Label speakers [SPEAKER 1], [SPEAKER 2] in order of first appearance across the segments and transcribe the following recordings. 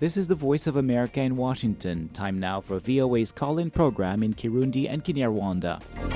[SPEAKER 1] This is the Voice of America in Washington. Time now for VOA's call in program in Kirundi and Kinyarwanda.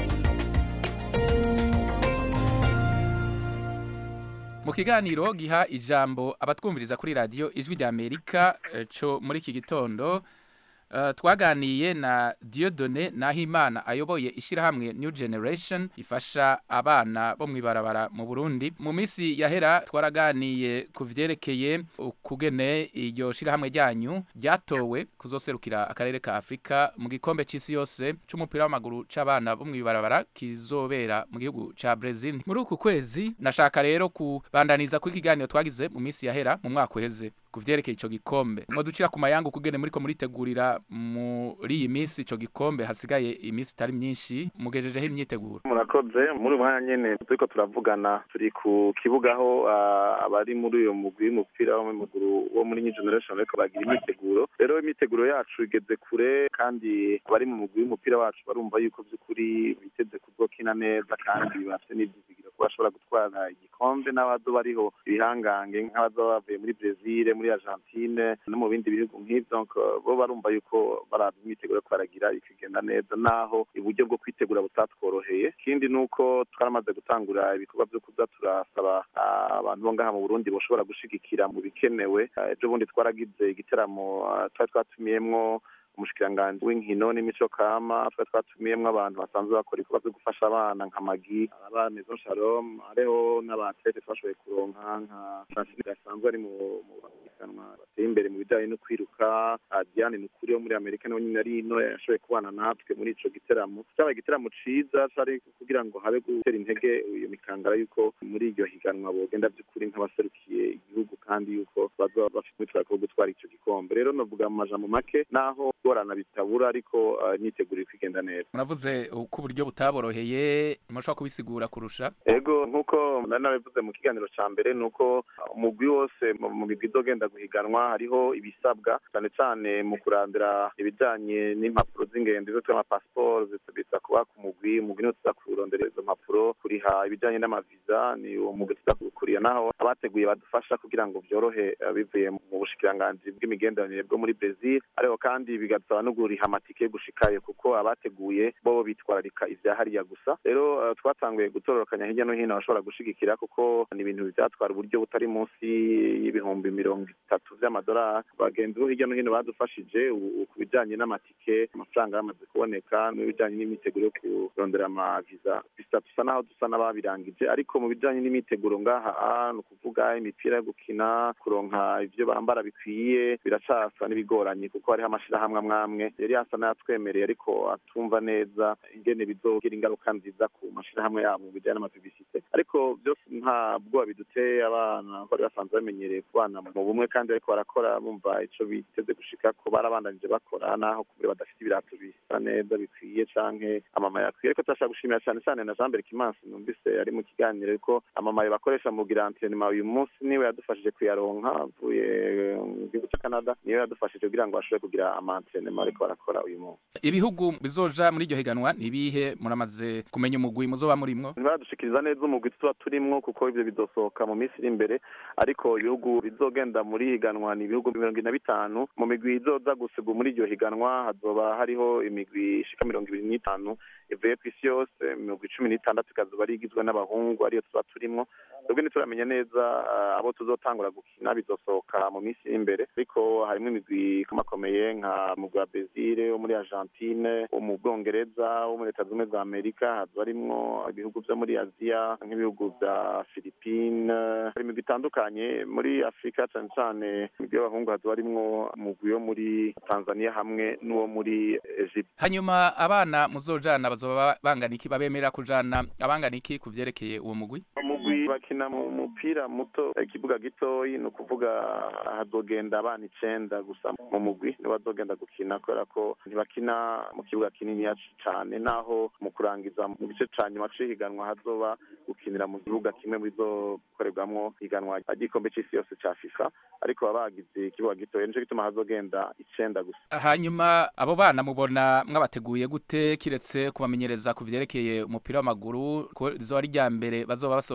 [SPEAKER 2] mu kiganiro giha ijambo abatwumviriza kuri radiyo ijwi rya amerika eh, co muri iki gitondo eh, twaganiye na diodone nahimana ayoboye ishyirahamwe new generation ifasha abana bo mu ibarabara mu burundi mu minsi yahera twaraganiye ku vyerekeye ukugene iryo shyirahamwe ryanyu ryatowe kuzoserukira akarere ka afurika mu gikombe c'isi yose c'umupira w'amaguru c'abana bo mu ibarabara kizobera mu gihugu ca Brazil muri uku kwezi nashaka rero kubandaniza kuri kiganiro twagize mu minsi yahera mu mwaka uheze ku vyerekeye ico gikombe mwo ducira ku mayangu kugene muriko muritegurira muri iyi minsi ico gikombe hasigaye iminsi itari myinshi mugejejeho imyiteguro
[SPEAKER 3] murakoze muri uyu mwanya nyene turiko turavugana turi ku kibuga aho ah, abari muri uyo mugwi w'umupira w'amaguru wo muri new generation bariko bagira imyiteguro rero imyiteguro yacu igeze kure kandi abari mu mugwi w'umupira wacu barumva yuko vy'ukuri biteze kuzokina neza kandi bafite n'ivyizigiro ko bashobora gutwara igikombe n'abazoba bariho ibihangange nk'abazoba bavuye muri brezil muri argentine no mu bindi bihugu nk'ivyo donc bo barumva yuko baraba imyiteguro yo baragira ikigenda neza naho uburyo bwo kwitegura butatworoheye ikindi ni uko twaramaze gutangura ibikorwa vyo kuza turasaba ah, abantu bo ngaha mu burundi boshobora gushigikira mu bikenewe Ah, ejo bundi twaragize igiteramo ah, twari twatumiyemwo umushikiranganji w'inkino n'imico kama twari twatumiyemwo abantu basanzwe bakora ibikorwa vyo gufasha abana nka magi aba maison shalom hariho n'abatlete twashoboye kuronka nka francine gasanzwe ari mu mu bahiganwa bateye imbere mu bijanye no kwiruka Ah, diane nukuri wo muri amerika nawe nyine ari ino yashoboye kubana natwe muri ico giteramo cyabaye igiteramo ciza cari kugira ngo habe gutera intege iyo mikangara yuko muri iryo higanwa bogenda vy'ukuri nk'abaserukiye igihugu kandi yuko bazoba bafite umwitwariko wo gutwara ico gikombe rero novuga mu majambo make naho gorana bitabura ariko ah, imyiteguro iri kwigenda neza
[SPEAKER 2] muravuze ko uburyo butaboroheye mushobora kubisigura kurusha
[SPEAKER 3] ego nk'uko nari nabivuze mu kiganiro ca mbere ni uko umugwi wose mu mu migwi izogenda guhiganwa hariho ibisabwa cane cane mu kurandira ibijanye n'impapuro z'ingendo izo twita amapasiporo biza kuba ku mugwi umugwi niwo tuza kurondera izo mpapuro kuriha ibijanye n'amaviza ni uwo mugwi tuza kuwukuriya naho abateguye badufasha kugira ngo vyorohe eh, bivuye mu bushikiranganji bw'imigenderanire bwo muri brezil ariko kandi bigasaba no kuriha amatike yo gushikayo kuko abateguye bo bitwararika ivya hariya gusa rero eh, twatanguye gutororokanya hirya no hino abashobora gushigikira kuko ni ibintu vyatwara uburyo butari munsi y'ibihumbi mirongo itatu vy'amadolari bagenzi bo hirya no hino badufashije ubu ku bijanye n'amatike amafaranga yamaze kuboneka n'ibijanye n'imiteguro yo kurondera amaviza bisa dusa naho dusa n'ababirangije ariko mu bijanye n'imiteguro ngaha ah, ni ukuvuga imipira yo gukina kuronka ivyo bambara bikwiye biracasa n'ibigoranye kuko hariho amashirahamwe amwe amwe yari yasa n'ayatwemereye ariko atumva neza ingene bizogira ingaruka nziza ku mashirahamwe yabo mu bijanye n'amapibisite ariko byose nta bwoba biduteye abana bari basanzwe bamenyereye kubana mu bumwe kandi ariko barakora bumva ico biteze gushika ko barabandanije bakora naho kubera badafite ibirato bisa neza bikwiye canke amamaye akwiye ariko turashaka gushimira cane cane na Jean Berg Kimansi numvise ari mu kiganiro ko amamaye bakoresha mu kugira antrenema uyu munsi niwe yadufashije kuyaronka avuye mu gihugu ca Canada niwe yadufashije kugira ngo bashobore kugira amantrenema ariko barakora uyu munsi
[SPEAKER 2] ibihugu bizoja muri iryo higanwa nibihe muramaze kumenya umugwi muzoba murimwo
[SPEAKER 3] ntibaradushikiriza neza umugwi tuba turimwo kuko ivyo bizosohoka mu minsi iri imbere ariko ibihugu bizogenda muri higanwa ni ibihugu mirongo ine na bitanu mu migwi izoza gusiga muri iryo higanwa hazoba hariho imigwi ishika mirongo ibiri n'itanu ivuye ku isi yose imigwi cumi n'itandatu ikazoba ari igizwe n'abahungu ariyo tuba turimwo twebwe ntituramenya neza ah, abo tuzotangura gukina bizosohoka mu minsi iri imbere ariko harimo imigwi ikomakomeye nka mugwi wa Brazil wo muri Argentine wo mu Bwongereza wo muri Leta Zunze Ubumwe za Amerika hazoba harimwo ibihugu vyo muri Aziya nk'ibihugu vya Philippines hari imigwi itandukanye muri Afurika cane cane imigwi y'abahungu hazoba harimwo umugwi wo muri Tanzania hamwe n'uwo muri Egypt
[SPEAKER 2] hanyuma abana muzojana bazoba bangana iki babemerera kujana abangana iki ku vyerekeye uwo mugwi
[SPEAKER 3] umugwi bakina mu mupira muto ikibuga gitoyi ni ukuvuga hazogenda abana icenda gusa mu mugwi nibo bazogenda gukina kubera ko ntibakina mu kibuga kininiya cane naho mu kurangiza mu gice ca nyuma c'ihiganwa hazoba gukinira mu kibuga kimwe mu bizokorerwamwo higanwa ry'igikombe c'isi yose ca fifa ariko baba bagize ikibuga gitoya nico gituma hazogenda icenda gusa
[SPEAKER 2] hanyuma abo bana mubona mwabateguye gute kiretse kubamenyereza ku vyerekeye umupira w'amaguru ko rizoba ari rya mbere bazoba basohoka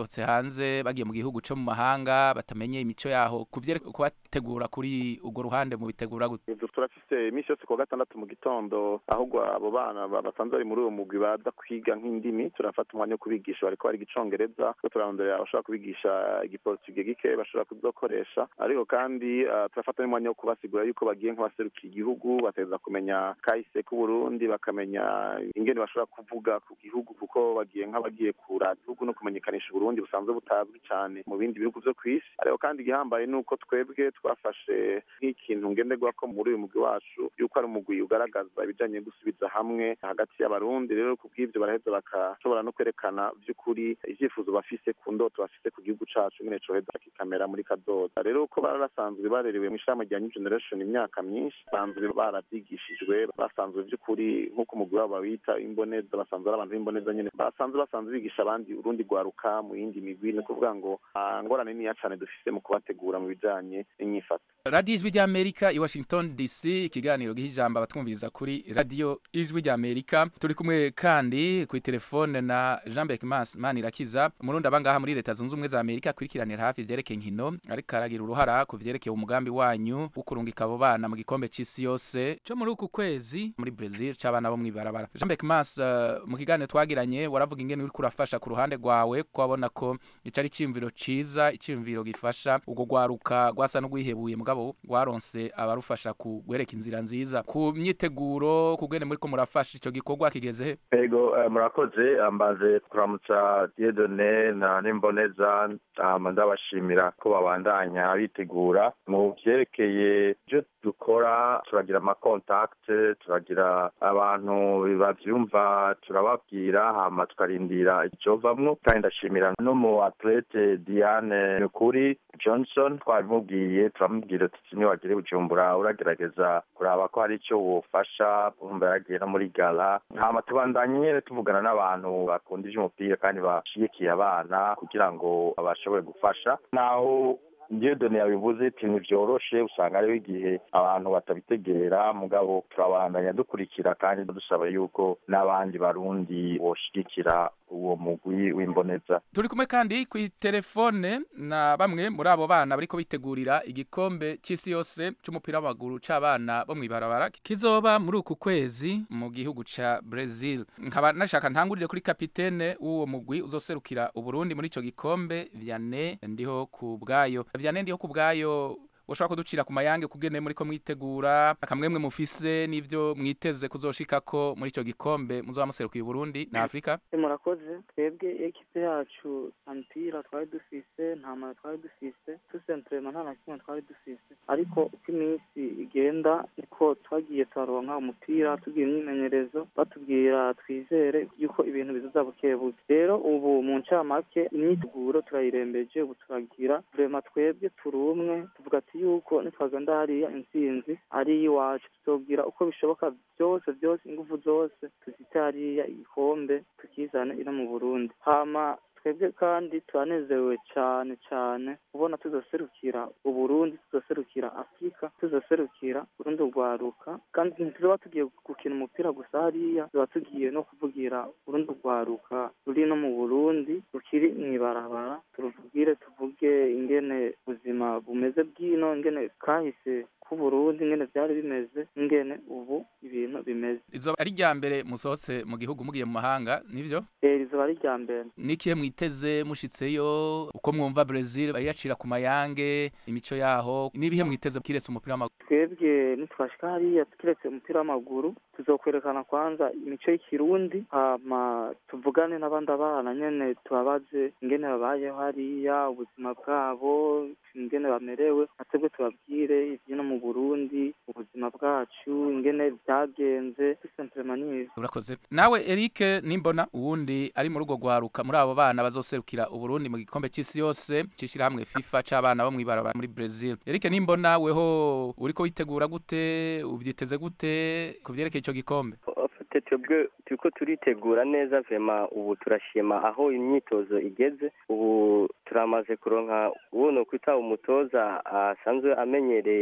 [SPEAKER 2] basohotse hanze bagiye mu gihugu co mu mahanga batamenye imico yaho kubategura kuri urwo ruhande mu bitegura gute
[SPEAKER 3] turafise iminsi yose kuwa gatandatu mu gitondo ahubwo abo bana basanzwe bari muri uwo mugwi baza kwiga nk'indimi turafata umwanya wo kubigisha bariko bariga icongereza ko turarondera abashobora kubigisha igiportuge gike bashobora kuzokoresha ariko kandi uh, turafata n'umwanya wo kubasigura yuko bagiye nk'abaserukiye igihugu bategereza kumenya kahise k'uburundi bakamenya ingene bashobora kuvuga ku gihugu kuko bagiye nk'abagiye kura igihugu no kumenyekanisha uburundi busanzwe butazwi cyane mu bindi bihugu vyo kw'isi ariko kandi igihambaye ni uko twebwe twafashe nk'ikintu ngenderwako muri uyu mugwi wacu yuko ari umugwi ugaragaza ibijanye gusubiza hamwe hagati y'abarundi rero kubw'ivyo baraheza bakashobora no kwerekana vy'ukuri ivyifuzo bafise ku ndoto bafise ku gihugu cacu nyene coheza kikamera muri kazoza rero uko bari basanzwe barerewe mu ishami rya new generation imyaka myinshi basanzwe baravyigishijwe basanzwe vy'ukuri nk'uko umugwi wabo bawita imboneza basanzwe ari abantu b'imboneza nyene basanzwe basanzwe bigisha abandi urundi rwaruka mu yindi migwi ni ukuvuga ngo ngorane niya cane dufise mu kubategura mu bijanye n'inyifato
[SPEAKER 2] radiyo ijwi ry'amerika i washington dc ikiganiro giha ijambo abatwumviriza kuri radiyo ijwi ry'amerika turi kumwe kandi ku telefone na jean bec manirakiza umurundi abangaha muri leta zunze ubumwe za amerika akurikiranira hafi ivyerekeye inkino ariko aragira uruhara ku vyerekeye umugambi wanyu wo kurungika abo bana mu gikombe c'isi yose co muri uku kwezi muri brazil c'abana bo mw'ibarabara jean bec mas uh, mu kiganiro twagiranye waravuga ingene uriko urafasha ku ruhande rwawe ko wabona ko ico ari iciyumviro ciza iciyumviro gifasha urwo rwaruka rwasa n'urwihebuye mugabo rwaronse abarufasha kugwereka inzira nziza ku myiteguro kugene muriko murafasha ico gikorwa kigeze he
[SPEAKER 4] ego uh, murakoze ambaze kuramutsa diedone na nimboneza hama ndabashimira ko babandanya bitegura mu vyerekeye ivyo dukora turagira amakontakte turagira abantu bavyumva turababwira hama tukarindira icovamwo kandi ndashimira no mu atlete diane nukuri johnson twabimubwiye turamubwira tuti niwagire bujumbura uragerageza kuraba ko hari ico wofasha urumva yaragiye no muri gala hama tubandanye nyene tuvugana n'abantu bakunda ivy'umupira kandi bashigikiye abana kugira ngo bashobore gufasha naho diyodone yabivuze iti ntivyoroshe usanga hariho igihe abantu batabitegera mugabo turabandanya dukurikira kandi dusaba yuko n'abandi barundi boshigikira uwo mugwi w'imboneza
[SPEAKER 2] turi kumwe kandi ku telefone na bamwe muri abo bana bariko bitegurira igikombe c'isi yose c'umupira w'amaguru c'abana bo mw'ibarabara kizoba muri uku kwezi mu gihugu ca Brazil nkaba nashaka ntangurire kuri kapitene w'uwo mugwi uzoserukira uburundi muri ico gikombe Vianney ndiho ku bwayo Vianney ndiho ku bwayo ushobora kuducira ku mayange kugene muri ko mwitegura akamwemwe mufise n'ivyo mwiteze kuzoshikako muri ico gikombe muzoba muserukiye Burundi na Afrika
[SPEAKER 5] murakoze twebwe ekipe yacu mpira twari dufise nta mara twari dufise tusentrema nta na kimwe twari dufise ariko uko iminsi igenda niko twagiye turaronka umupira tugira imyimenyerezo batubwira twizere yuko ibintu bizoza bukebuke rero ubu mu ncamake imyiteguro turayirembeje ubu turagira vrema twebwe turi umwe tuvuga ati yuko nitwagenda hariya intsinzi ari iwacu tuzobwira uko bishoboka byose byose ingufu zose tuzite hariya igikombe tukizane ino mu burundi hama twebwe kandi turanezerewe cyane cyane kubona tuzoserukira uburundi tuzoserukira afurika tuzoserukira urundi rwaruka kandi ntituzoba tugiye gukina umupira gusa hariya tuba tugiye no kuvugira urundi rwaruka ruri no mu burundi rukiri mw'ibarabara turuvugire tuvuge ingene ubuzima bumeze bw'ino ingene kahise k'uburundi ingene vyari bimeze ingene ubu ibintu bimeze
[SPEAKER 2] izoba ari rya mbere musohotse mu gihugu mugiye mu mahanga nivyo
[SPEAKER 5] eh rizoba ari rya mbere
[SPEAKER 2] nikihe mwiteze mushitseyo uko mwumva Brazil bayacira ku mayange imico yaho nibihe mwiteze kiretse umupira w'amaguru
[SPEAKER 5] twebwe nitwashika hariya kiretse umupira w'amaguru tuzokwerekana kwanza imico y'ikirundi hama tuvugane n'abandi abana nyene tubabaze ingene babayeho hariya ubuzima bwabo ingene bamerewe natwebwe tubabwire ivyino mu burundi ubuzima bwacu ingene vyagenze dusentremanive
[SPEAKER 2] urakoze nawe Eric nimbona uwundi ari mu rugo rwaruka muri abo bana bazoserukira uburundi mu gikombe c'isi yose cishira hamwe FIFA c'abana bo mw'ibarabara muri Brazil Eric nimbona weho uriko witegura gute uvyiteze gute kuvyerekeye ico gikombe
[SPEAKER 6] twebwe turiko turitegura neza vema ubu turashima aho imyitozo igeze ubu turamaze kuronka uwo no kwita umutoza asanzwe amenyereye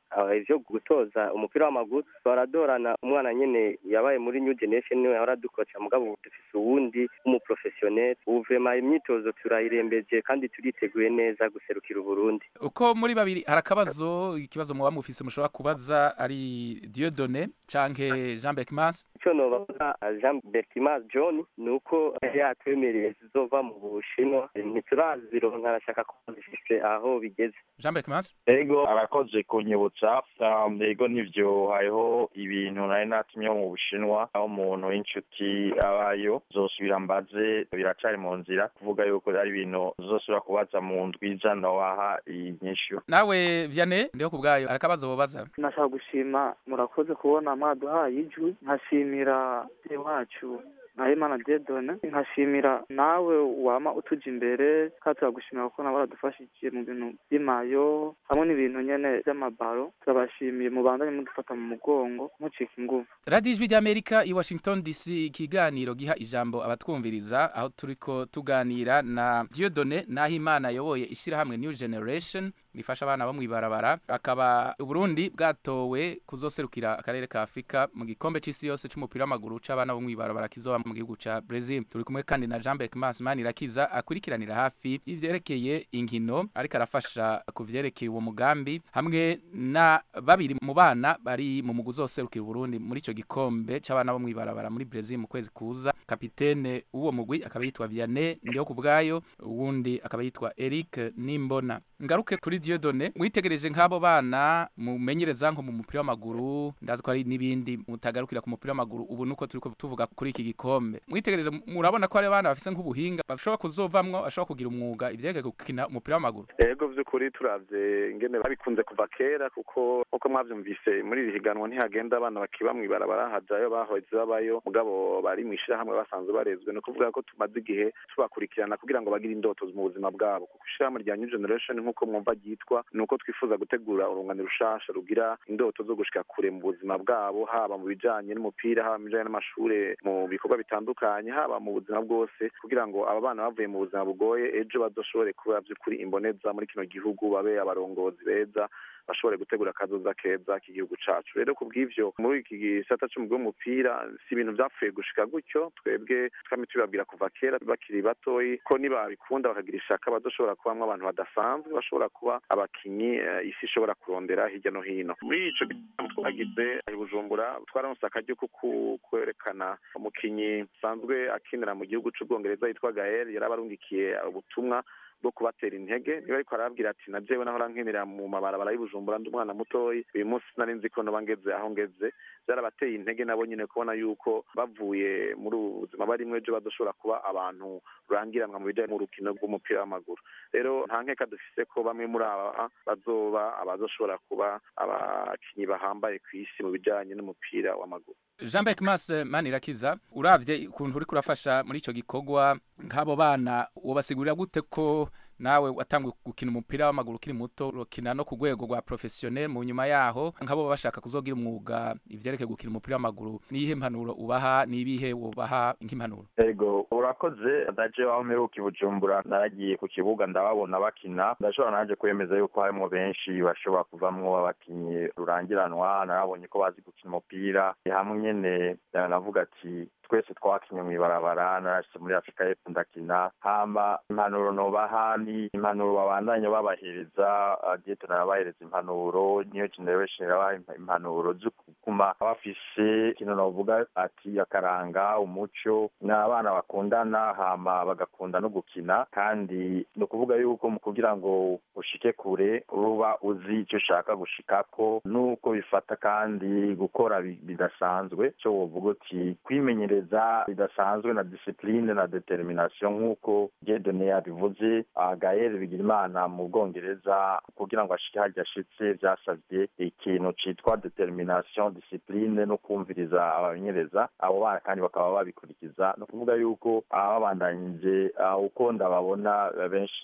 [SPEAKER 6] ivyo gutoza umupira w'amaguru baradorana umwana nyene yabaye muri new generation niwe yahora dukoca mugabo ubu dufise uwundi w'umuprofessionnel ubu vrema imyitozo turayirembeje kandi turiteguye neza guserukira uburundi
[SPEAKER 2] uko muri babiri hari akabazo ikibazo muba mufise mushobora kubaza ari Dieudonné canke Jean Beckmans
[SPEAKER 6] ico nobaza Jean Berkimas John ni uko yatwemereye zizova mu Bushinwa ntiturazironka arashaka ko zifise aho bigeze
[SPEAKER 2] Jean Beckmans
[SPEAKER 4] ego arakoze kunyibutsa um, ego nivyo hariho ibintu nari natumye mu bushinwa aho umuntu w'inshuti abayo zosubira mbaze biracari mu nzira kuvuga yuko ari ibintu zosubira kubaza mu ndwiza nowaha inyishu
[SPEAKER 2] nawe Vianney ndiho kubwayo arakabazo bobaza
[SPEAKER 5] nashaka gushima murakoze kubona mwaduhaye ijwi nkashimira wacu Nahimana Diedone nkashimira nawe wama utuja imbere kandi turagushimira kuko nawe waradufashije mu bintu by'imayo hamwe n'ibintu nyene by'amabaro turabashimiye mubandanye mudufata mu mugongo mucika ingufu
[SPEAKER 2] radiyo ijwi ry'amerika i washington dc ikiganiro giha ijambo abatwumviriza aho turiko tuganira na Dieudonné Nahimana ayoboye ishyirahamwe new generation rifasha abana bo mw'ibarabara akaba uburundi bwatowe kuzoserukira akarere ka afurika mu gikombe c'isi yose c'umupira w'amaguru c'abana bo mw'ibarabara kizoba mu gihugu ca brazil turi kumwe kandi na jean beckmas manirakiza akurikiranira hafi ivyerekeye inkino ariko arafasha ku vyerekeye uwo mugambi hamwe na babiri mu bana bari mu mugwi uzoserukira uburundi muri ico gikombe c'abana bo mw'ibarabara muri brazil mu kwezi kuza kapitene w'uwo mugwi akaba yitwa vianney ndiho ku bwayo uwundi akaba yitwa eric nimbona ngaruke kuri Dieudonné mwitegereje nk'abo bana mumenyereza nko mu mupira w'amaguru ndazi ko hari n'ibindi mutagarukira ku mupira w'amaguru ubu nuko turiko tuvuga kuri iki gikombe mwitegereje murabona ko hari abana bafise nk'ubuhinga bashobora kuzovamwo bashobora kugira umwuga ivyerekeye gukina umupira w'amaguru
[SPEAKER 3] ego vy'ukuri turavye ingene babikunze kuva kera kuko nkuko mwavyumvise muri iri higanwa ntihagenda abana bakiba mw'ibarabara hajayo bahoze babayo mugabo bari mw'ishirahamwe basanzwe barezwe ni ukuvuga ko tumaze igihe tubakurikirana kugira ngo bagire indoto mu buzima bwabo kuko ishirahamwe rya new generation nk'uko mwumva ryitwa ni uko twifuza gutegura urungano rushasha rugira indoto zo gushika kure mu buzima bwabo haba mu bijanye n'umupira haba mu bijanye n'amashure mu bikorwa bitandukanye haba mu buzima bwose kugira ngo aba bana bavuye mu buzima bugoye ejo bazoshobore kuba vy'ukuri imboneza muri kino gihugu babe abarongozi beza bashobore gutegura akazoza keza k'igihugu cacu rero kubw'ivyo muri iki gisata c'umugwi w'umupira si ibintu vyapfuye gushika gutyo twebwe twame tubibabwira kuva kera bakiri batoyi ko nibabikunda bakagira ishaka bazoshobora kubamwo abantu badasanzwe bashobora kuba abakinyi uh, isi ishobora kurondera hirya no hino muri ico gitaramo twagize i bujumbura twararonse akaryo ko kwerekana umukinyi asanzwe akinira mu gihugu c'ubwongereza yitwa gael yari abarungikiye ubutumwa bwo kubatera intege niba ariko arababwira ati na jewe nahora nkinira mu mabarabara y'ubujumbura ndi umwana mutoyi uyu munsi nari nzi ko noba ngeze aho ngeze byarabateye intege nabo nyine kubona yuko bavuye muri ubu buzima barimwo ejo badoshobora kuba abantu rurangiranwa mu bijanye n'urukino rw'umupira w'amaguru rero nta nkeka dufise ko bamwe muri aba bazoba abazoshobora kuba abakinyi bahambaye ku isi mu bijanye n'umupira w'amaguru
[SPEAKER 2] jean beckmas manirakiza uravye ukuntu uriko urafasha muri ico gikorwa nk'abo bana wobasigurira gute ko nawe watanguye gukina umupira w'amaguru ukiri muto urukina no ku rwego rwa professionnel mu nyuma yaho nk'abo bashaka kuzogira umwuga ivyerekeye gukina umupira w'amaguru niyihe mpanuro ubaha nibihe wobaha nk'impanuro
[SPEAKER 4] ego urakoze ndaje aho mperuka i bujumbura naragiye ku kibuga ndababona bakina ndashobora naje kwemeza yuko harimwo benshi bashobora kuvamwo abakinyi rurangiranwa narabonye ko bazi gukina umupira hamwe nyene navuga ati twese twakinye mw'ibarabara narashitse muri afurika y'epfo ndakina hama impanuro nobaha ni impanuro babandanya babahereza dieto narabahereza impanuro niyo generation irabaha impanuro zo kuguma bafise ikintu novuga ati akaranga umuco ni abana bakundana hama bagakunda no gukina kandi ni ukuvuga yuko mu kugira ngo ushike kure uba uzi icyo ushaka gushikako nuko bifata kandi gukora bidasanzwe cyo wovuga uti kwimenyereza bidasanzwe na discipline na determination nk'uko Dieudonné yabivuze Gaël Bigirimana mu Bwongereza kugira ngo ashike harya ashitse vyasavye ikintu citwa determination discipline no kumviriza abamenyereza abo bana kandi bakaba babikurikiza no kuvuga yuko ababandanyije uko ndababona benshi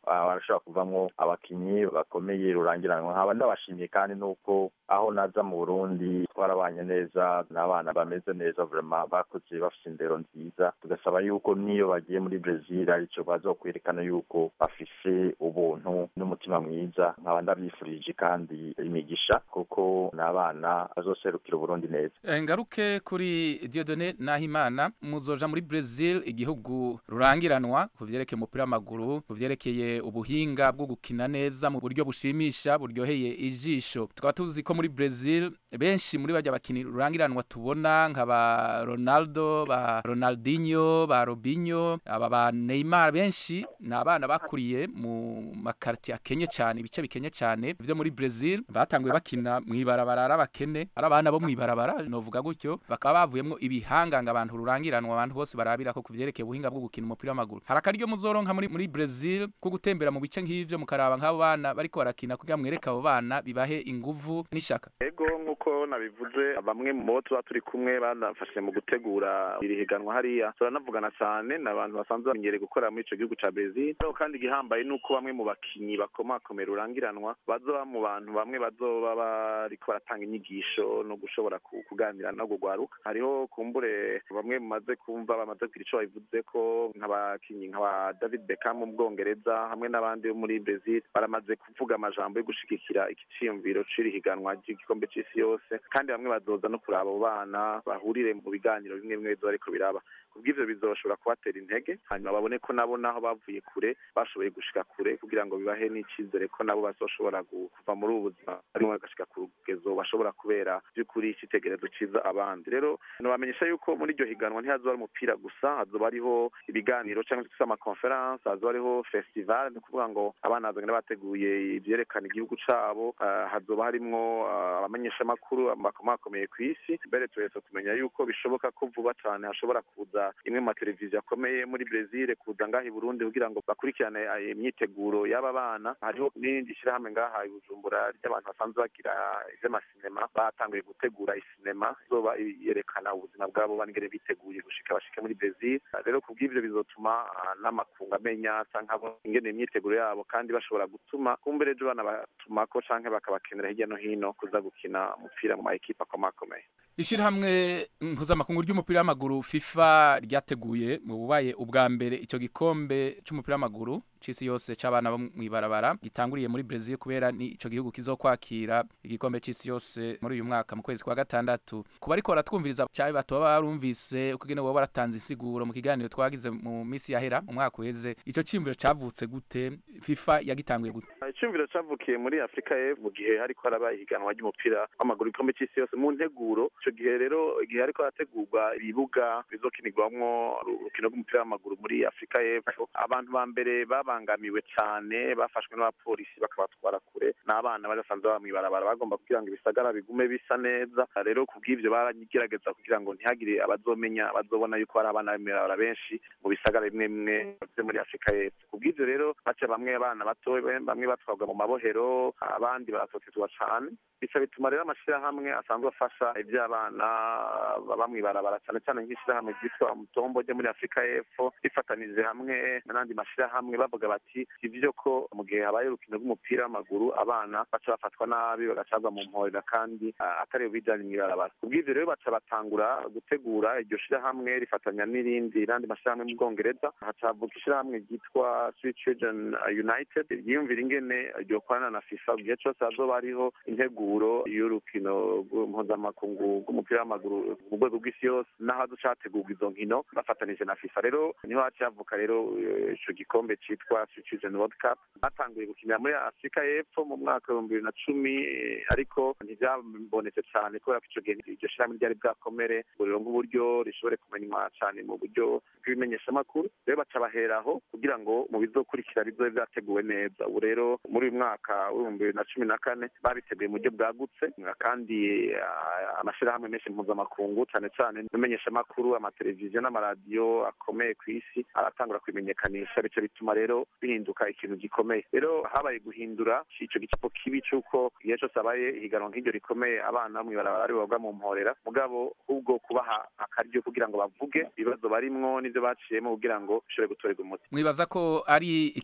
[SPEAKER 4] barashobora kuvamwo abakinyi bakomeye rurangiranwa nkaba ndabashimiye kandi nuko aho naza mu burundi twarabanye neza n'abana bameze neza vrema bakoze bafite indero nziza tugasaba yuko niyo bagiye muri brezil arico bazokwerekana yuko bafise ubuntu n'umutima mwiza nkaba ndabyifurije kandi imigisha kuko n'abana bazoserukira uburundi neza
[SPEAKER 2] ngaruke kuri diodone nahimana muzoja muri brezil igihugu rurangiranwa ku vyerekeye umupira w'amaguru ku vyerekeye ubuhinga bwo gukina neza mu buryo bushimisha buryoheye ijisho tukaba tuzi ko muri brezil benshi muri bajya bakinyi rurangiranwa tubona nka ba ronaldo ba ronaldinho ba robinho aba ba neymar benshi ni abana bakuriye mu makartier akenye cyane ibice bikenye cyane vyo muri brezil batanguye bakina mw'ibarabara ari abakene ari abana bo mw'ibarabara novuga gutyo bakaba bavuyemwo ibihanganga abantu rurangiranwa abantu bose barabira ko kuvyerekeye ubuhinga bwo gukina umupira w'amaguru hari akaryo muzoronka muri muri Brazil ko gutembera mu bice nk'ivyo mukaraba nk'abo bana bariko barakina kugira mwereke abo bana bibahe inguvu n'ishaka
[SPEAKER 3] ego nk'uko nabivuze bamwe mu bo tuba turi kumwe banafashe mu gutegura iri higanwa hariya turanavugana cyane ni abantu basanzwe bamenyereye gukora muri ico gihugu ca Brazil kandi igihambaye nuko bamwe mu bakinyi bakomakomera urangiranwa bazoba mu bantu bamwe bazoba bariko baratanga inyigisho no gushobora kuganira no kugwaruka hariho kumbure bamwe mumaze kumva bamaze kugira ico babivuze ko nk'abakinyi nk'aba David Beckham mu Bwongereza hamwe n'abandi bo muri Brazil baramaze kuvuga amajambo yo gushigikira ikiciyumviro c'iri higanwa ry'igikombe c'isi yose kandi bamwe bazoza no kuraba abo bana bahurire mu biganiro bimwe bimwe bizoba ariko biraba kubw'ivyo bizoshobora kubatera intege hanyuma babone ko nabo naho bavuye kure bashoboye gushika kure kugira ngo bibahe n'icizere ko nabo bazoshobora kuva muri ubu buzima barimo bagashika ku rugezo bashobora kubera by'ukuri icitegerezo ciza abandi rero nobamenyesha yuko muri iryo higanwa ntihazoba ari umupira gusa hazoba hariho ibiganiro cyangwa se amakonferanse hazoba hariho festival ni ukuvuga ngo abana bazogenda bateguye ivyerekana igihugu cabo hazoba harimwo abamenyeshamakuru bakomakomeye ku isi mbere tuhetse kumenya yuko bishoboka ko vuba cane hashobora kuza imwe mu mateleviziyo akomeye muri Brazil kuza ngaha i Burundi kugira ngo bakurikirane imyiteguro y'aba bana hariho n'irindi shirahamwe ngaha i Bujumbura ry'abantu basanzwe bagira ivy'amasinema batanguye gutegura isinema izoba yerekana ubuzima bwabo banigere biteguye gushika bashike muri Brazil rero kubw'ivyo bizotuma n'amakungu amenya canke ingene imyiteguro yabo kandi bashobora gutuma kumbere ejo bana batumako canke bakabakenera hirya no hino kuza gukina umupira mu ma ekipe akomakomeye
[SPEAKER 2] ishirahamwe mpuzamakungu ry'umupira w'amaguru FIFA ryateguye mu bubaye ubwa mbere ico gikombe c'umupira w'amaguru c'isi yose c'abana bo mw'ibarabara gitanguriye muri Brazil kubera ni ico gihugu kizokwakira igikombe c'isi yose muri uyu mwaka mu kwezi kwa gatandatu kuba ariko baratwumviriza cyabe batoba barumvise ukugene wowe baratanze insiguro mu kiganiro twagize mu misi yahera mu mwaka uheze ico cimviro cavutse gute FIFA yagitanguye gute
[SPEAKER 3] icumviro cavukiye muri Afrika y'Epfo mu gihe hariko haraba ihiganwa ry'umupira w'amaguru igikombe c'isi yose mu nteguro ico gihe rero igihe hariko harategurwa ibibuga bizokinirwamwo urukino rw'umupira w'amaguru muri Afrika y'Epfo abantu ba mbere babangamiwe cane bafashwe n'abapolisi bakabatwara kure n'abana bari basanzwe baba mw'ibarabara bagomba kugira ngo ibisagara bigume bisa neza rero kubw'ivyo baragerageza kugira ngo ntihagire abazomenya bazobona yuko hari abana b'imwirabara benshi mu bisagara bimwe bimwe vyo muri Afrika y'Epfo kubw'ivyo rero baca bamwe abana bato bamwe batwagwa mu mabohero abandi baratotezwa cane bica bituma rero amashirahamwe asanzwe afasha ivy'abana baba mw'ibarabara cane cane nk'ishirahamwe ryitwa mutombo ryo muri Afrika y'Epfo rifatanije hamwe n'andi mashirahamwe bavuga bati ivyo ko mu gihe habaye urukino rw'umupira w'amaguru abana baca bafatwa nabi bagacagwa mu mporera kandi atari bijanye mw'ibarabara kubw'ivyo rero baca batangura gutegura iryo shirahamwe rifatanya n'irindi n'andi mashirahamwe mu Bwongereza haca havuka ishirahamwe ryitwa Sweet Children United ryiyumvira ingene ryokorana na FIFA igihe cose hazoba hariho integuro y'urukino mpuzamakungu rw'umupira w'amaguru mu rwego rw'isi yose n'aho hazoca hategurwa izo nkino bafatanije na FIFA rero niho haca havuka rero ico gikombe citwa Sweet Children World Cup batanguye gukinira muri Afrika y'Epfo mu mwaka w'ibihumbi bibiri na cumi ariko ntivyabonetse cane kubera ko ico gihe iryo shirahamwe ryari bwakomere ngo rironke uburyo rishobore kumenywa cane mu buryo bw'ibimenyeshamakuru rero baca baheraho kugira ngo mu bizokurikira bizobe vyateguwe neza ubu rero muri uyu mwaka w'ibihumbi bibiri na cumi na kane babiteguye mu buryo bwagutse kandi amashirahamwe menshi mpuzamakungu cane cane n'imenyeshamakuru amateleviziyo n'amaradiyo akomeye ku isi aratangura kubimenyekanisha bico bituma rero bihinduka ikintu gikomeye rero habaye guhindura ico gicapo kibi c'uko igihe cose habaye ihiganwa nk'iryo rikomeye abana mw'ibarabara ari boga mu mporera mugabo ahubwo kubaha akaryo kugira ngo bavuge ibibazo barimwo n'ivyo baciyemo kugira ngo bishobore gutorerwa umuti
[SPEAKER 2] mwibaza ko ari ikintu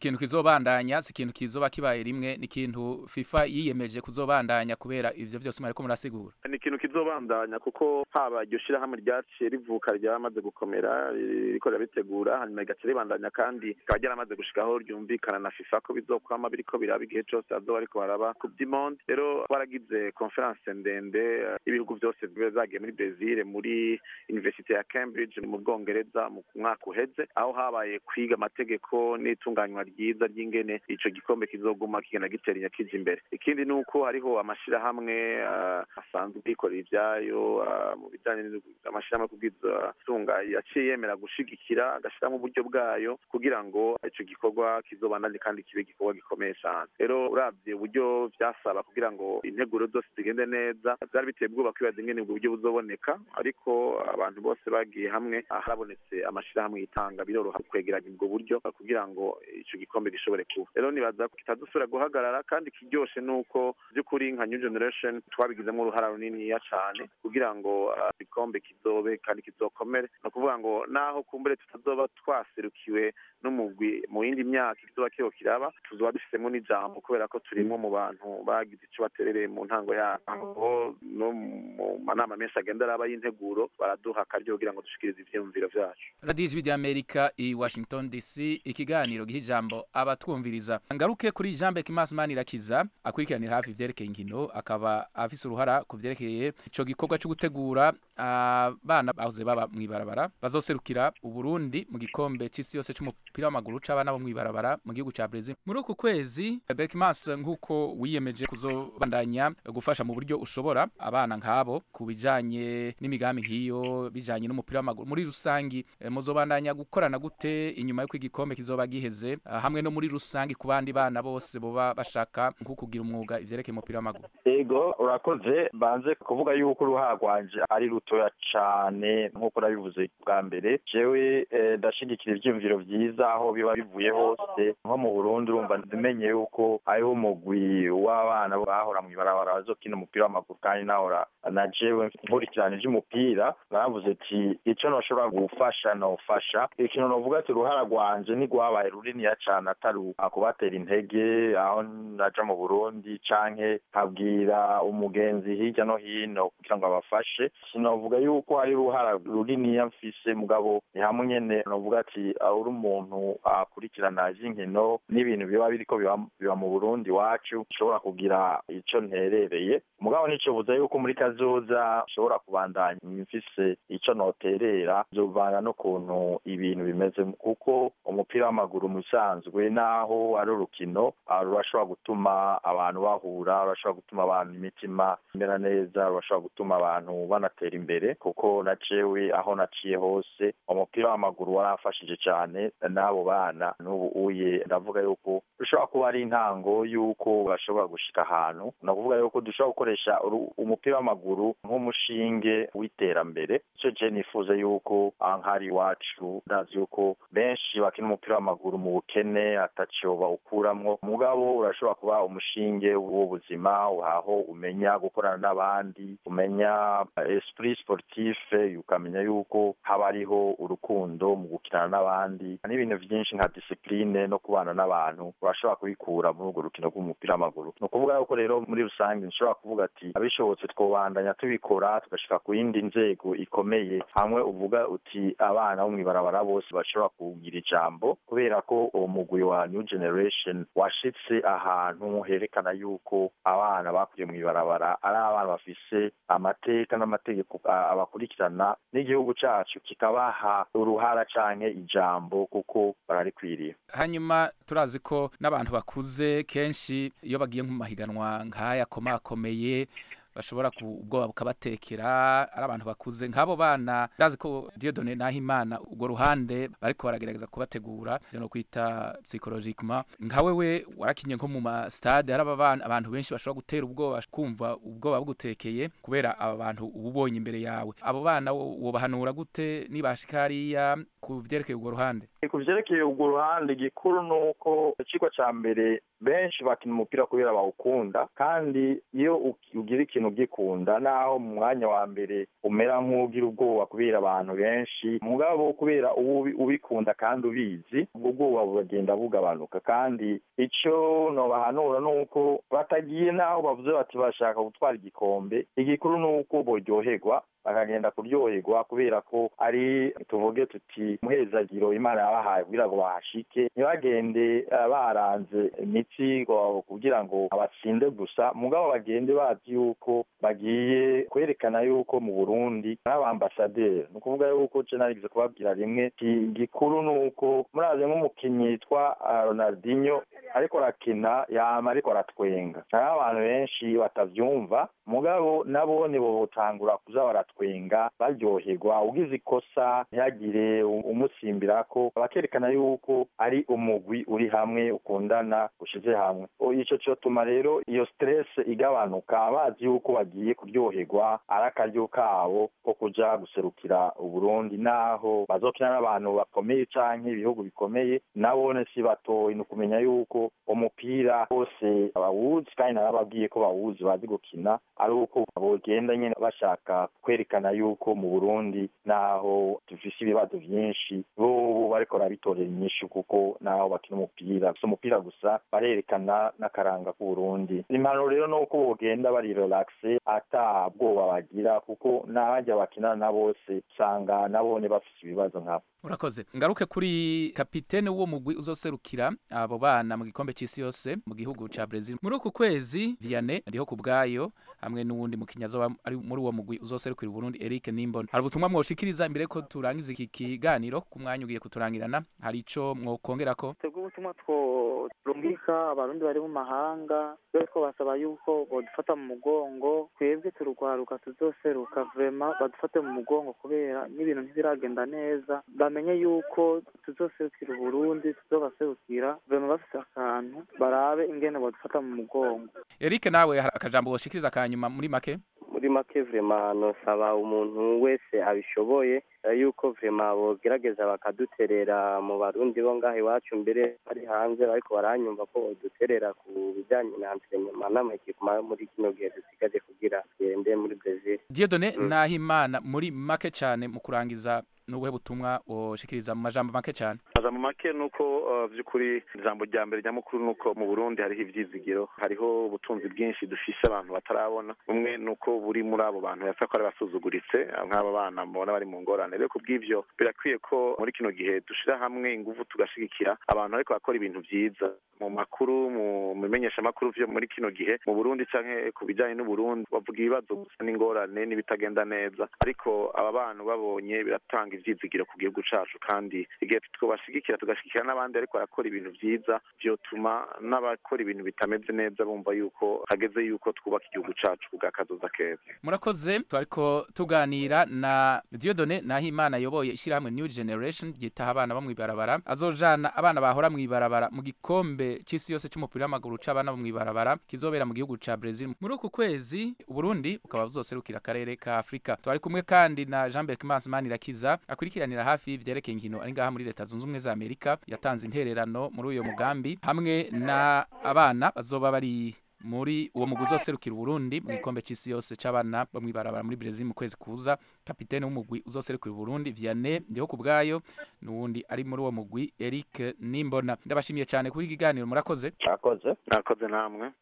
[SPEAKER 2] ikintu kizobandanya si ikintu kizoba kibaye rimwe ni ikintu FIFA yiyemeje kuzobandanya kubera ivyo vyose mwariko murasigura
[SPEAKER 3] ni ikintu kizobandanya kuko haba iryo shirahamwe ryaciye rivuka ryamaze gukomera ririko rirabitegura hanyuma rigaca ribandanya kandi rikaba ryaramaze gushikaho ryumvikana na FIFA ko bizokwama biriko biraba igihe cose hazoba ariko baraba ku vy'imondi rero baragize conference ndende eh, ibihugu vyose biba zagiye muri Brazil muri University ya Cambridge mu Bwongereza mu mwaka uheze aho habaye kwiga amategeko n'itunganywa ryiza ry'ingene ico gikombe kizoguma kigenda gitera kija imbere ikindi ni uko hariho amashirahamwe eh, asanzwe yikorera ivyayo eh, mu bijanye n'amashirahamwe kubwiza tunga yaciye yemera gushigikira agashiramo uburyo bwayo kugira ngo ico gikorwa kizobandanye kandi kibe igikorwa gikomeye cane rero uravye uburyo vyasaba kugira ngo integuro zose zigende neza vyari biteye ubwoba kwibaza ingene ubwo buryo buzoboneka ariko abantu bose bagiye hamwe harabonetse amashirahamwe yitanga biroroha kwegeranya ubwo buryo kugira ngo ico gikombe gishobore kuba rero nibaza ko kitazosubira guhagarara kandi kiryoshe nuko by'ukuri nka new generation twabigizemo uruhara runiniya cane kugira ngo ah, igikombe kizobe kandi kizokomere ni ukuvuga ngo naho kumbure tutazoba twaserukiwe n'umugwi mu yindi myaka kizoba kiho kiraba tuzoba dufisemo n'ijambo kubera ko turimwo mu bantu bagize ico baterereye mu ntango yabo no mu manama menshi agenda araba y'integuro baraduha akaryo kugira ngo dushikirize ivyiyumviro vyacu
[SPEAKER 2] radiyo ijwi ry'amerika i washington dc ikiganiro giha ijambo abatwumviriza ngaruke kuri jean bekimas manirakiza akurikiranira hafi ivyerekeye inkino akaba afise uruhara ku vyerekeye ico gikorwa co gutegura abana bahoze baba mw'ibarabara bazoserukira uburundi mu gikombe c'isi yose c'umupira w'amaguru c'abana bo mw'ibarabara mu gihugu ca brezil muri uku kwezi bekimas nk'uko wiyemeje kuzobandanya gufasha mu buryo ushobora abana nk'abo ku bijanye n'imigambi nk'iyo bijanye n'umupira w'amaguru muri rusangi eh, muzobandanya gukorana gute inyuma y'uko igikombe kizoba giheze ah, hamwe no muri rusangi ku bandi bana bose boba bashaka nko kugira umwuga ivyerekeye umupira w'amaguru
[SPEAKER 4] ego urakoze banze kuvuga yuko uruhara rwanje ari rutoya cane nk'uko nabivuze bwa mbere jewe eh, ndashigikira ivyiyumviro vyiza aho biba bivuye hose nko mu burundi urumva ndimenye yuko hariho umugwi w'abana bahora mw'ibarabara bazokina umupira w'amaguru kandi nahora na jewe nkurikirana ivy'umupira naravuze ati ico noshobora gufasha nofasha ikintu novuga ati uruhara rwanje ntigwabaye runiniya cane atari kubatera intege aho naja mu burundi canke nkabwira umugenzi hirya no hino kugira ngo abafashe sinovuga yuko hari uruhara runiniya mfise mugabo ni hamwe nyene novuga ati ah, uri umuntu akurikirana ivy'inkino n'ibintu biba biriko biba biba mu burundi iwacu nshobora kugira ico nterereye mugabo nicobuza yuko muri kazoza nshobora kubandanya mfise ico noterera zovana n'ukuntu ibintu bimeze kuko umupira w'amaguru mu bisanzwe naho ari urukino ah, rurashobora gutuma abantu bahura rurashobora gutuma abantu imitima imera neza rurashobora gutuma abantu banatera imbere kuko na jewe aho naciye hose umupira w'amaguru waramfashije cane n'abo bana n'ubu uye ndavuga yuko rushobora kuba ari intango y'uko bashobora gushika ahantu ni ukuvuga yuko dushobora gukoresha uru- umupira w'amaguru nk'umushinge w'iterambere ico je nifuza yuko ah, nk'ari iwacu ndazi yuko benshi bakina umupira w'amaguru mu bukene ataco bawukuramwo mugabo urashobora kuba umushinge w'ubuzima aho umenya gukorana n'abandi umenya eh, esprit sportif ukamenya yuko haba hariho urukundo mu gukinana n'abandi n'ibintu vyinshi nka discipline no kubana n'abantu urashobora kubikura muri urwo rukino rw'umupira w'amaguru ni ukuvuga yuko rero muri rusange nshobora kuvuga ati abishobotse twobandanya tubikora tugashika ku yindi nzego ikomeye hamwe uvuga uti abana bo mw'ibarabara bose bashobora kugira ijambo kubera ko uwo mugwi wa new generation washitse ahantu herekana yuko abana bakuriye mw'ibarabara ari abana bafise amateka n'amategeko a- abakurikirana n'igihugu cacu kikabaha uruhara canke ijambo kuko bararikwiriye
[SPEAKER 2] hanyuma turazi ko n'abantu bakuze kenshi iyo bagiye mu mahiganwa nk'aya akomakomeye bashobora ku ubwoba bukabatekera ari abantu bakuze nk'abo bana ndazi ko Dieudonne Nahimana urwo ruhande bariko baragerageza kubategura ivyo no kwita psychologiquement nka wewe warakinye nko mu ma stade hari abana abantu benshi bashobora gutera ubwoba kumva ubwoba bugutekeye kubera aba bantu uba ubonye imbere yawe abo bana wo- wobahanura gute nibashika hariya ku vyerekeye urwo ruhande
[SPEAKER 4] ku vyerekeye urwo ruhande igikuru ni uko icigwa ca mbere benshi bakina umupira kubera bawukunda kandi iyo uki- ugira ikintu ugikunda naho mu mwanya wa mbere umera nk'ugira ubwoba kubera abantu benshi mugabo kubera uba ubi- ubikunda kandi ubizi ubwo bwoba buragenda bugabanuka kandi ico nobahanura ni uko batagiye naho bavuze bati bashaka gutwara igikombe igikuru ni uko boryoherwa bakagenda kuryoherwa kubera ko ari tuvuge tuti muhezagiro imana yabahaye kugira ngo bahashike ntibagende eh, baranze imitsi ngo- kugira ngo batsinde gusa mugabo bagende bazi yuko bagiye kwerekana yuko mu burundi ari abambasaderi ni ukuvuga yuko je narigeze kubabwira rimwe ti gikuru ni uko murazi nk'umukinnyi yitwa ah, ronaldinho ariko arakina yama ariko aratwenga hariho abantu benshi batavyumva mugabo nabo nibo botangura kuza baratwenga baryoherwa ugize ikosa ntihagire u- umusimbirako bakerekana yuko ari umugwi uri hamwe ukundana ushize hamwe O, ico cotuma rero iyo stress igabanuka bazi yuko bagiye kuryoherwa ari akaryo kabo ko kuja guserukira uburundi naho bazokina n'abantu bakomeye canke ibihugu bikomeye nabone si batoyi ni ukumenya yuko umupira bose bawuzi kandi narababwiye ko bawuzi bazi gukina ari uko bogenda nyene bashaka kwerekana yuko mu burundi naho dufise ibibazo vyinshi bobo bariko barabitorera inyishu kuko naho bakina umupira si umupira gusa barerekana n'akaranga k'uburundi impanuro rero ni uko bogenda bari relaxe ata bwoba bagira kuko n'abajya bakinana na bose usanga nabone bafise ibibazo nkabo
[SPEAKER 2] urakoze ngaruke kuri kapitene w'uwo mugwi uzoserukira abo bana mu gikombe c'isi yose mu gihugu ca Brazil muri uku kwezi Vianney ariho ku bwayo hamwe n'uwundi mukinnyi azoba ari muri uwo mugwi uzoserukira Burundi Eric Nimbona hari ubutumwa mwoshikiriza imbere ko turangiza iki kiganiro ku mwanya ugiye kuturangirana hari ico mwokongerako
[SPEAKER 5] twebwe ubutumwa tworungika abarundi bari mu mahanga rero twabasaba yuko bodufata mu mugongo twebwe turugwaruka tuzoseruka vrema badufate mu mugongo kubera n'ibintu ntibiragenda neza bamenye yuko tuzoserukira uburundi tuzobaserukira vrema bafise akantu barabe ingene bodufata mu mugongo
[SPEAKER 2] Eric nawe hari akajambo woshikiriza kanyuma muri make
[SPEAKER 6] muri make vrema nosaba umuntu wese abishoboye eh, yuko vrema bogerageza bakaduterera mu barundi bo ngaho iwacu mbere bari hanze ariko baranyumva ko boduterera ku bijanye na entraînement n'amakipuma muri kino gihe dusigaje kugira tugende muri Brazil
[SPEAKER 2] Dieudonné
[SPEAKER 6] Mm.
[SPEAKER 2] Nahimana muri make cane mu kurangiza n'ubuhe butumwa woshikiriza mu majambo make cane
[SPEAKER 3] aza mu make ni uko uh, by'ukuri ijambo rya mbere nyamukuru ni uko mu burundi hariho ivyizigiro hariho ubutunzi bwinshi dufise abantu batarabona bumwe ni uko buri muri abo bantu yasa ko ari basuzuguritse nk'aba bana mubona bari mu ngorane rero kubw'ivyo birakwiye ko muri kino gihe dushira hamwe inguvu tugashigikira abantu ariko bakora ibintu vyiza mu makuru mu bimenyeshamakuru vyo muri kino gihe mu burundi canke ku bijanye n'uburundi bavuga ibibazo gusa n'ingorane n'ibitagenda neza ariko aba bantu babonye biratanga ivyizigiro ku gihugu cacu kandi igihe twobashigikira tugashigikira n'abandi ariko barakora ibintu vyiza vyotuma n'abakora ibintu bitameze neza bumva yuko hageze yuko twubaka igihugu cacu kubwa kazoza keza
[SPEAKER 2] murakoze twariko tuganira na Dieudonné Nahimana ayoboye ishyirahamwe New Generation ryitaha abana bo mw'ibarabara azojana abana bahora mw'ibarabara mu gikombe c'isi yose c'umupira w'amaguru c'abana bo mw'ibarabara kizobera mu gihugu ca Brazil muri uku kwezi Uburundi bukaba buzoserukira akarere ka Afrika twari kumwe kandi na Jean Berc Manirakiza akurikiranira hafi ivyerekeye inkino ari ngaha muri leta zunze ubumwe za Amerika yatanze intererano muri uyo mugambi hamwe na abana bazoba bari muri uwo mugwi uzoserukira Uburundi mu gikombe c'isi yose c'abana bo mw'ibarabara muri Brazil mu kwezi kuza kapitene w'umugwi uzoserukira Uburundi Vianney ndiho ku bwayo n'uwundi ari muri uwo mugwi Eric Nimbona ndabashimiye cyane kuri iki kiganiro murakoze
[SPEAKER 4] murakoze
[SPEAKER 3] mwakoze namwe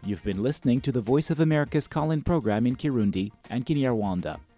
[SPEAKER 1] You've been listening to the Voice of America's call in program in Kirundi and Kinyarwanda.